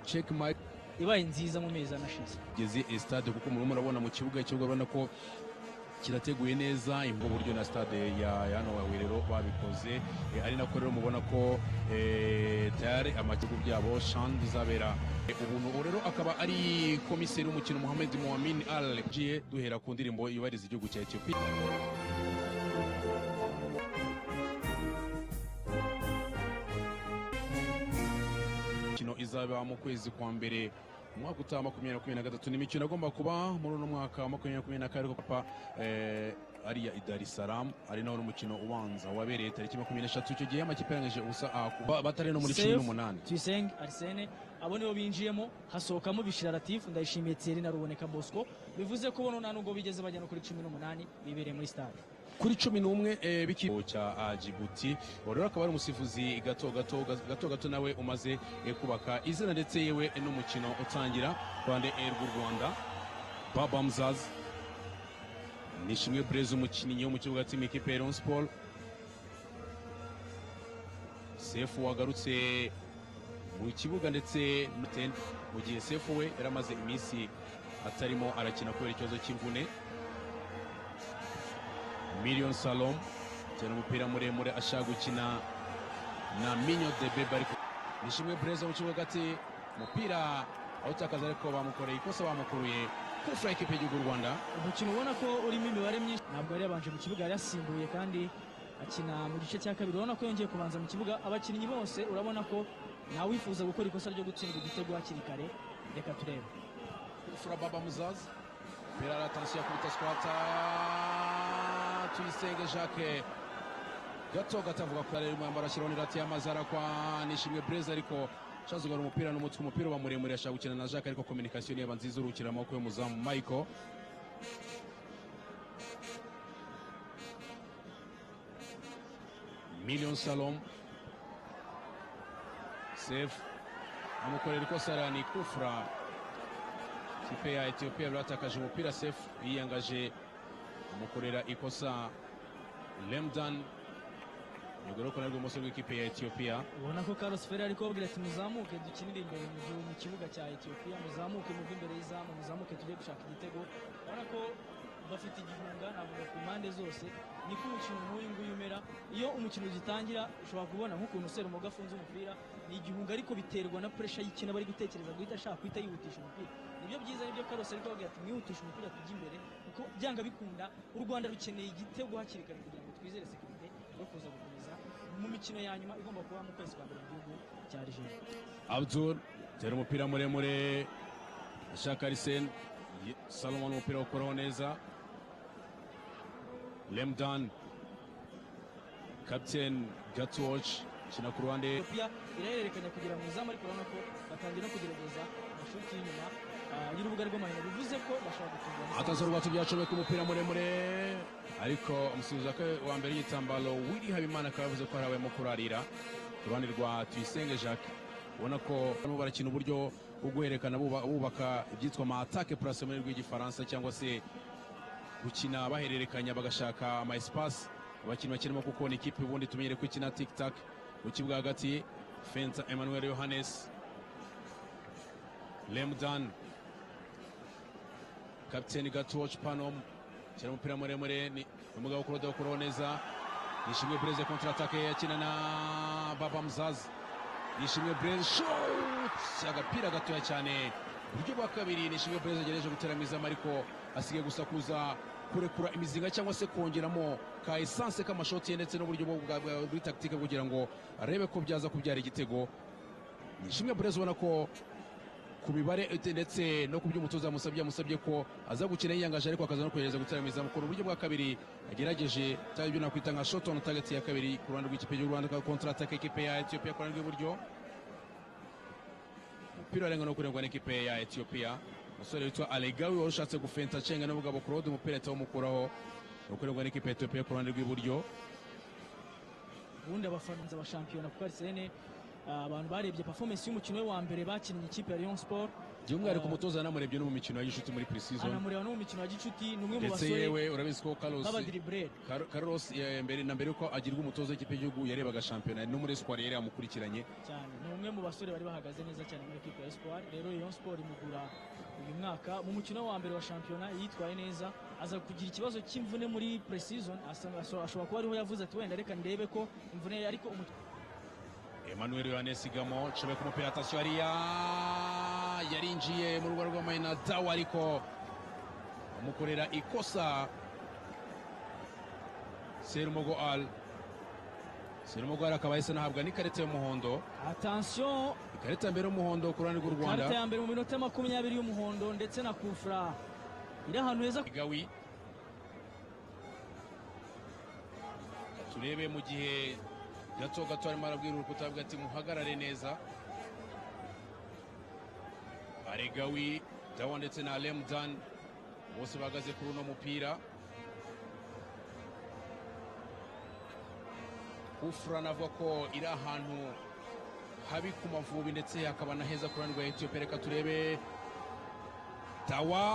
check my ibaye nziza mu mezi ane ashize geze stade kuko murimo murabona mu kibuga cyo urabona ko kirateguye neza imbu buryo na stade ya ya hano wa Werero babikoze Eh, ari nako rero mubona ko eh, tayari amakigo byabo shan bizabera Eh, ubu nubu rero akaba ari komiseri w'umukino Mohamed Moamin Al Gie duhera ku ndirimbo yubahiriza igihugu cya Ethiopia imikino izaba mu kwezi kwa mbere mu mwaka utaha makumyabiri makumyabiri na gatatu ni imikino agomba kuba muri uno mwaka wa makumyabiri makumyabiri na kane ariko papa eh, ariya i Dar es Salaam ari naho n'umukino ubanza wabereye tariki makumyabiri n'eshatu icyo gihe amakipe arangije ubusa A kuba batari no muri cumi Safe, n'umunani tuyisenge arisene abo nibo binjiyemo hasohokamo bishira latifu ndayishimiye tiyeri na ruboneka bosco bivuze ko bono nta nubwo bigeze bajya no kuri cumi n'umunani bibereye muri stade kuri cumi n'umwe eh, b'ikigo cya ah, Djibouti uwo rero akaba ari umusifuzi gato gato gato gato nawe umaze eh, kubaka izina ndetse yewe n'umukino utangira Rwanda Air rw'u Rwanda Babamzaz Nishimwe Blaise umukinnyi wo mu kibuga cy'imikipe ya Rayon Sports Sefu wagarutse mu kibuga ndetse n'utende mu gihe Sefu we yari amaze iminsi atarimo arakina kubera ikibazo cy'imvune Million Salom cyane umupira muremure ashaka gukina na Minyo de Bebe ariko Nishimwe Blaise mu kibuga hagati umupira awutakaza ariko bamukoreye ikosa bamukuruye kuri fura y'ikipe y'igihugu y'u Rwanda umukino ubona ko urimo imibare myinshi ntabwo yari yabanje mu kibuga yari yasimbuye kandi akina mu gice cya kabiri urabona ko yongeye kubanza mu kibuga abakinnyi bose urabona ko ntawifuza gukora ikosa ryo gutsindwa igitego hakiri kare reka turebe Fura Baba Muzazi umupira aratansiyo akubita skwata tuyisenge Jacques gato gatavuga ko arimo yambara ashyiraho n'irati y'amazi arakwa Nishimwe Blaise ariko ashazugara umupira n'umutwe umupira uba muremure ashaka gukina na Jacques ariko kominikasiyo niyo yaba nziza urukira amaboko y'umuzamu Michael Million Salom Save amukorera ikosa arani kufra ikipe ya Ethiopia yari yatakaje umupira Sef yiyangaje amukorera ikosa Lemdan yogoroko narwo ibumoso rw'ikipe ya Ethiopia ubona ko Carlos Ferrer ari kubabwira ati muzamuke dukinire imbere mu gihu- mu kibuga cya Ethiopia muzamuke muve imbere y'izamu muzamuke tujye gushaka igitego ubona ko bafite igihunga navuga ku mpande zose niko umukino nk'uyu nguyu umera iyo umukino ugitangira ushobora kubona nk'ukuntu Serumoga afunze umupira ni igihunga ariko biterwa na pressure y'ikintu aba ari gutekereza guhita ashaka guhita yihutisha umupira nibyo byiza nibyo Carlos ari kubabwira ati mwihutishe umupira tujye imbere kuko byanga bikunda u Rwanda rukeneye igitego hakiri kare kugira ngo twizere sekirite yo kuza gukomeza mu mikino ya nyuma igomba kuba mu kwezi kwa mbere mu gihugu cya Algeria Abdul tera umupira muremure ashaka Arsen Ye- Salomon umupira ukuraho neza Lemdan Captain Gatwatch kina ku ruhande Ethiopia irahererekanya kugira mu izamu ariko urabona ko batangiye no kugerageza amashuti y'inyuma ah, y'urubuga rw'amahina bivuze ko bashobora gutunga ataza urwatsi byacomeka umupira muremure ariko umusifuzi waka- wa mbere w'igitambaro wiri habimana akaba yavuze ko hari abayemo kurarira ku ruhande rwa tuyisenge jacques ubona ko barimo barakina uburyo bwo guhererekana buba- bubaka ibyitwa amatake purasi mu rurimi rw'igifaransa cyangwa se gukina bahererekanya bagashaka ama espace abakinnyi bakirimo kuko ni ikipe ubundi tumenyere ko ikina tic tac mu kibuga hagati fenta emmanuel yohannes lemdan kapiteni gatoci pano cyane umupira muremure ni umugabo kuri odokoro neza nishimwe breze kontra atake yakina na baba muzazi nishimwe breze shot agapira gatoya cyane uburyo bwa kabiri nishimwe breze agerageje gutera mu izamu ariko asigaye gusa kuza kurekura imizinga cyangwa se kongeramo ka esanse k'amashoti ye ndetse n'uburyo bwo bwa- bwa- buri takitike kugira ngo arebe ko byaza kubyara igitego nishimwe breze ubona ko ku mibare ete- ndetse no ku byo umutoza yamusabye yamusabye ko aza gukina yiyangaje ariko akaza no kugerageza gutera mu izamu ku uburyo bwa kabiri yagerageje cyangwa ibyo nakwita nka shot on target ya kabiri ku ruhande rw'ikipe y'u Rwanda kontra attack ikipe ya Ethiopia ku ruhande rw'iburyo umupira arenga no kurengwa n'ikipe ya Ethiopia umusore witwa Alegawi wari ushatse gufenta acenga n'umugabo Claude umupira ahita bamukuraho no kurengwa n'ikipe ya Ethiopia ku ruhande rw'iburyo ubundi abafaransa ba shampiyona kuko Arsene Ah, abantu barebye performance y'umukino we wa mbere bakinnye ikipe ya Rayon Sport by'umwihariko umutoza yanamurebye no mu mikino y'inshuti muri pre-season anamureba no mu mikino ya gicuti ni umwe mu ndetse basore yewe urabizi ko Carlos b'abadiriburere Car- Carlos eh, mbere na mbere ko agirwa umutoza w'ikipe y'igihugu yarebaga shampiyona no muri Espoir yari yamukurikiranye cyane ni umwe mu basore bari bahagaze neza cyane muri ekipe ya Espoir rero Rayon Sport imugura uyu mwaka mu mukino wa mbere wa shampiyona yitwaye neza aza kugira ikibazo cy'imvune muri pre-season asa- aso- ashobora kuba ariho yavuze ati wenda reka ndebe ko imvune ye ariko umut- Emmanuel Yohanes Igamo nshoboye ku mupira atasiyo hariya yarinjiye mu rugo rw'amayina dawa ariko amukorera ikosa Serumogo Al Serumogo Al akaba yahise anahabwa n'ikarita y'umuhondo attention ikarita ya mbere y'umuhondo ku ruhande rw'u Rwanda karita ya mbere mu minota makumyabiri y'umuhondo ndetse na kufra iri ahantu heza Gawi turebe mu gihe gato gato arimo arabwira urukuta avuga ati muhagarare neza Bare Gawi Dawa ndetse na Alem Dan bose bahagaze kuri uno mupira Kufra navuga ko iri ahantu habi ku mavubi ndetse hakaba na heza ku ruhande rwa Ethiopia reka turebe Dawa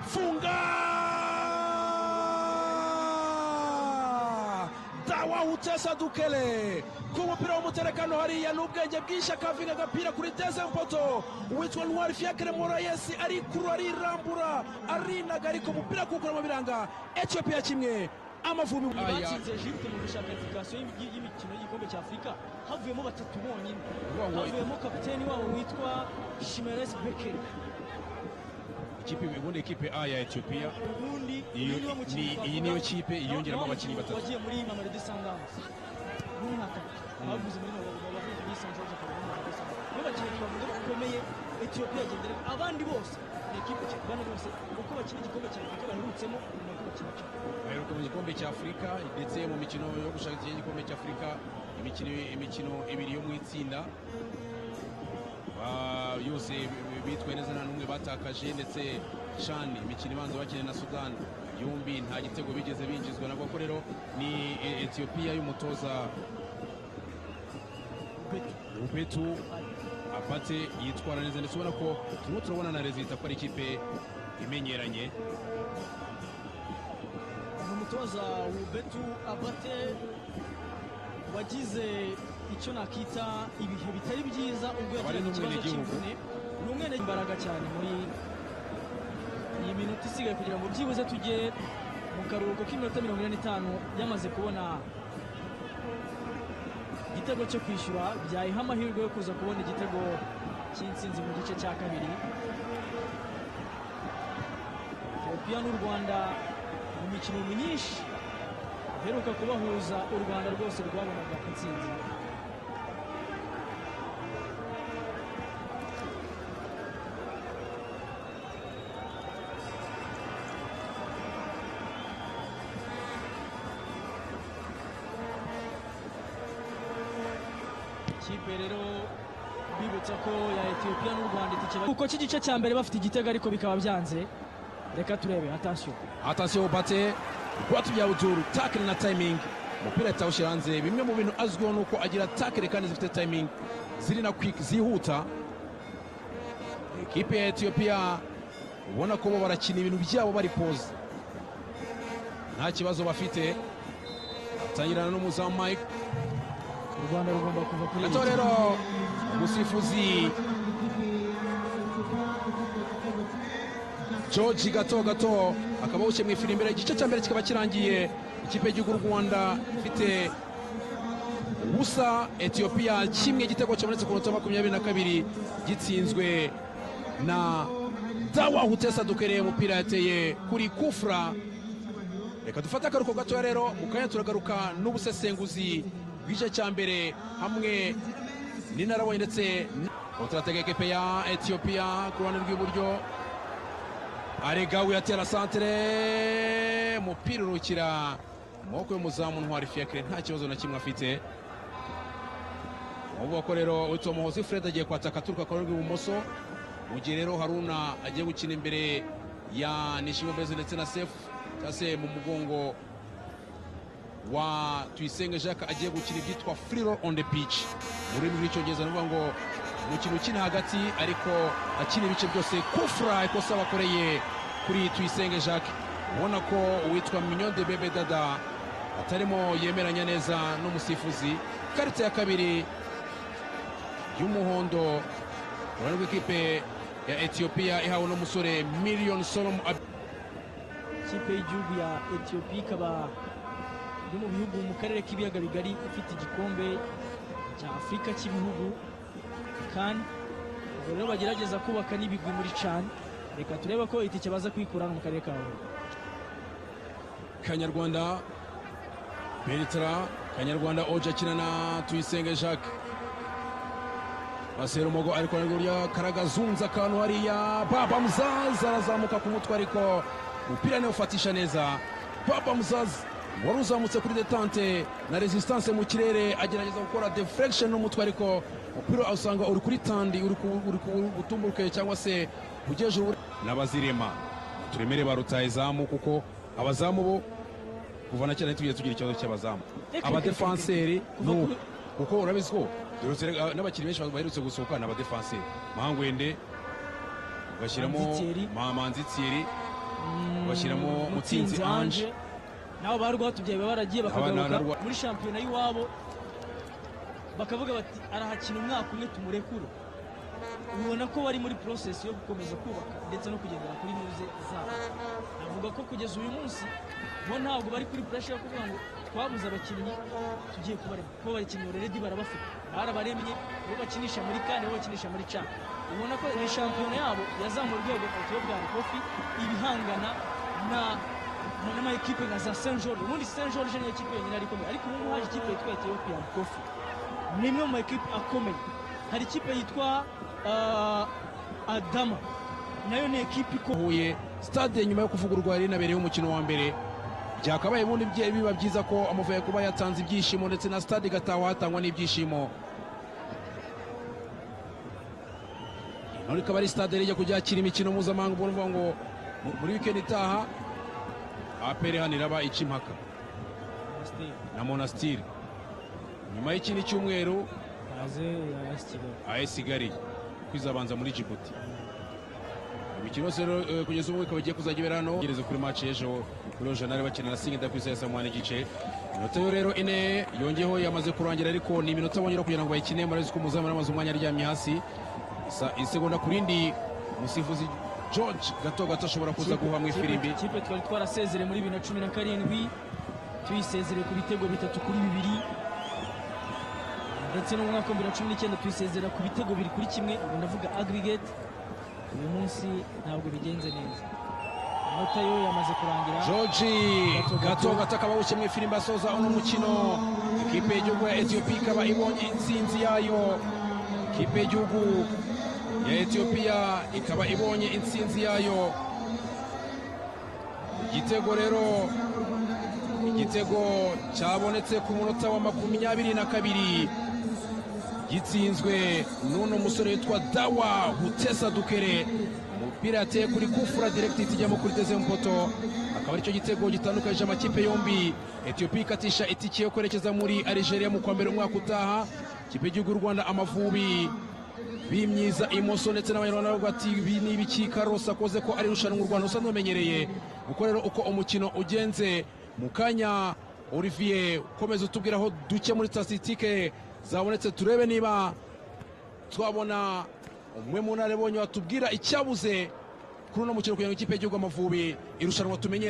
funga Dawa utesa dukele ku mupira w'umuterekano hariya n'ubwenge bwinshi akavinga agapira kuri teze mpoto uwitwa ntwari fiakre morayesi arikuru arirambura arinaga ariko umupira kukura mu biranga etiyopiya kimwe amavubi batsinze Egypte mu bushakashatsi y'imi- y'imikino y'igikombe cya Afurika havuyemo batatu bonyine Wawa. havuyemo kapiteni wabo witwa Shimeres Bekele ikipe ubundi ikipe A ya Ethiopia ubundi Iyo- uyu niwe mukinnyi ni- iyi twavuga. niyo kipe yiyongeramo Naho abakinnyi batatu. wagiye muri Mamelodi Sundowns n'umwaka bavuze muri Mamelodi Sundowns St George akaba muri Mamelodi Sundowns nibo bakinnyi bavuga bakomeye Ethiopia yagendera abandi bose ni ikipe kigana bose uko bakina igikombe cya Afurika baherutsemo ni uko bakina kimwe baheruka mu gikombe cya Afurika ndetse mu mikino yo gushaka igikombe cya Afurika imikino imikino ibiri yo mu itsinda Ba- yose bi- bitwaye neza nta n'umwe batakaje ndetse shani imikino ibanza bakina na Sudan yombi nta gitego bigeze binjizwa nabwo ko rero ni E- Ethiopia y'umutoza Beto Upetu Bale. apate yitwara neza ndetse ubona ko turimo turabona na rezita ko ari ikipe imenyeranye ni umutoza Ubetu Abate wagize icyo nakita ibihe bitari byiza ubwo Akaba ari yagiraga ikibazo n'umwenegihugu. cy'imvune ni umwene imbaraga cyane muri iyi minota isigaye kugira ngo byibuze tujye mu karuhuko k'iminota mirongo ine n'itanu yamaze kubona igitego cyo kwishyura byayiha amahirwe yo kuza kubona igitego cy'intsinzi mu gice cya kabiri Ethiopia n'u Rwanda mu mikino myinshi iheruka kubahuza u Rwanda rwose rwabonaga intsinzi ikipe rero bibutsa ko ya Ethiopia n'u Rwanda itikira kuko cy'igice cya mbere bafite igitego ariko bikaba byanze reka turebe atasiyo atasiyo bate watu bya buturu takire na tayimingi umupira yatawushyira hanze bimwe mu bintu azwiho ni uko agira takire kandi zifite tayimingi ziri na kwiki zihuta ekipe ya etiyopiya ubona ko bo barakina ibintu byabo bari poze nta kibazo bafite atangirana n'umuzamu mike u Rwanda rugomba kuva kuri iyi itorero umusifuzi george gato gato akaba awushye mu ifirimbi igice cya mbere kikaba kirangiye ikipe y'igihugu y'u rwanda ifite ubusa etiyopiya kimwe igitego cyabonetse ku minota makumyabiri na kabiri gitsinzwe na dawa hutesa dukereye umupira yateye kuri kufra reka dufate akaruhuko gatoya rero mu kanya turagaruka n'ubusesenguzi bw'igice cya mbere hamwe n'inarabonye ndetse n- kontratege ekipe ya etiyopiya ku ruhande rw'iburyo aregawe atera santere umupira urukira mu maboko y'umuzamu ntwari fiakre nta kibazo na kimwe afite uvuga ko rero witwa muhozi fred agiye kwataka aturuka ku ruhande rw'ibumoso mu gihe rero haruna agiye gukina imbere ya Nishimwe Blaise ndetse na Sefu cyangwa se mu mugongo wa Tuyisenge Jacques agiye gukina ibyitwa free roll on the pitch mu rurimi rw'icyongereza ni ukuvuga ngo umukino ukina hagati ariko akina ibice byose kufura ikosa bakoreye kuri Tuyisenge Jacques ubona ko uwitwa Mignon de Bebe Dada atarimo yemeranya neza n'umusifuzi karite ya kabiri y'umuhondo uruhande rw'ikipe ya etiyopiya ihawe n'umusore miliyoni solomu Ab- ikipe y'igihugu ya etiyopiya ikaba iri mu bihugu mu karere k'ibiyaga bigari ifite igikombe cya afurika cy'ibihugu kandi ubwo rero bagerageza kubaka n'ibigwi muri cani reka turebe ko itike baza kuyikura hano mu karere ka huye kanyarwanda bertra kanyarwanda oja akina na tuyisenge jacques basera umugo ariko ariko rya karagazunza akantu hariya baba muzazi arazamuka ku mutwe ariko umupira niwe ufatisha neza baba muzazi wari uzamutse kuri detante na resistance mu kirere agerageza gukora deflection n'umutwe ariko umupira usanga uri kuri tandi uri ku- uri ku- uri gutumburuke cyangwa se ugeje ubu n'abazirema turemere ba rutahizamu kuko abazamu bo kuva na cyane tugiye tugira ikibazo cy'abazamu abadefanseri Kuva ni kuri- kuko urabizi ko duherutse rega- n'abakinnyi benshi baherutse gusohoka ni abadefanseri mahangwende ugashyiramo Manzi Thierry. Ma- manzi thierry Mm, bashyiramo Mutsinzi Ange. nabo ba rwatubyaye baba baragiye Aba ni bakagaruka Rwa- muri shampiyona y'iwabo bakavuga bati arahakina umwaka umwe tumurekure ubona ko bari muri porosesi yo gukomeza kubaka ndetse no kugendera kuri muze zabo navuga ko kugeza uyu munsi bo ntabwo bari kuri puresha yo kuvuga ngo twabuze abakinnyi tugiye kubarema kuko abakinnyi already barabafite barabaremye bo bakinisha muri kane bo bakinisha muri ca ubona ko iyi shampiyona yabo yazamuye urwego ku buryo bwa rukofi ibihangana na na- n'amakipe nka za saint george ubundi saint george niyo kipe yonyine ari ikomeye ariko ubu ngubu haje ikipe yitwa etiyopiya rukofi ni imwe mu makipe akomeye hari ikipe yitwa ah, adama nayo ni ekipe ikomeye huye stade nyuma yo kuvugururwa yari inabereyeho umukino wa mbere byakabaye ubundi bye- biba byiza ko amavuye kuba yatanze ibyishimo ndetse na stade igataha hatangwa n'ibyishimo none ikaba ari stade yari ijya kujya yakira imikino mpuzamahanga ubwo ni ukuvuga ngo mu- muri wikendi itaha apr hano iraba ica impaka na monastire nyuma y'ikindi cyumweru AS Kigali kwizabanza muri Djibouti imikino yose rero eh, kugeza ubu ikaba igiye kuzajya ibera hano gereza kuri match y'ejo kuri janari bakina na singida ku isaha ya saa munani n'igice inota yo rero ine yongeyeho yamaze kurangira ariko ni iminota bongera kugira ngo bayikine murabizi ko umuzamu yaramaze umwanya aryamye hasi Isa- isegonda ku rindi umusifuzi george gato gato ashobora kuza guha mu ifirimbi ikipe twari twarasezereye muri bibiri na cumi na karindwi tuyisezereye ku bitego bitatu kuri bibiri ndetse no mu mwaka wa bibiri na cumi n'icyenda tuyisezerera ku bitego bibiri kuri kimwe ubu ndavuga aggregate uyu munsi ntabwo bigenze neza inota yo yamaze kurangira george gato gato akaba awushye mu ifirimbi asoza uno mukino ikipe y'igihugu ya etiyopiya ikaba ibonye intsinzi yayo ikipe y'igihugu ya etiyopiya ikaba ibonye intsinzi yayo igitego rero igitego cyabonetse ku munota wa makumyabiri na kabiri gitsinzwe n'uno musore witwa dawa hutesa dukere umupira yateye kuri kufura diregiti ijyamo kuri dezemu poto akaba aricyo gitego gitandukanyije amakipe yombi etiyopiya ikatisha itike yo kwerekeza muri arigeria mu kwa mbere umwaka utaha ikipe y'igihugu y'u rwanda amavubi bimyiza imoso ndetse n'abanyarwanda bavuga ati ibi ni ibiki karosa akoze ko ari irushanwa u rwanda usanzwe umenyereye uko rero uko umukino ugenze mu kanya olivier ukomeza utubwiraho duke muri statisitike zabonetse turebe niba twabona umwe mu ntara ibonye watubwira icyabuze kuri uno mukino kugira ngo ikipe y'igihugu amavubi irushanwa tumenye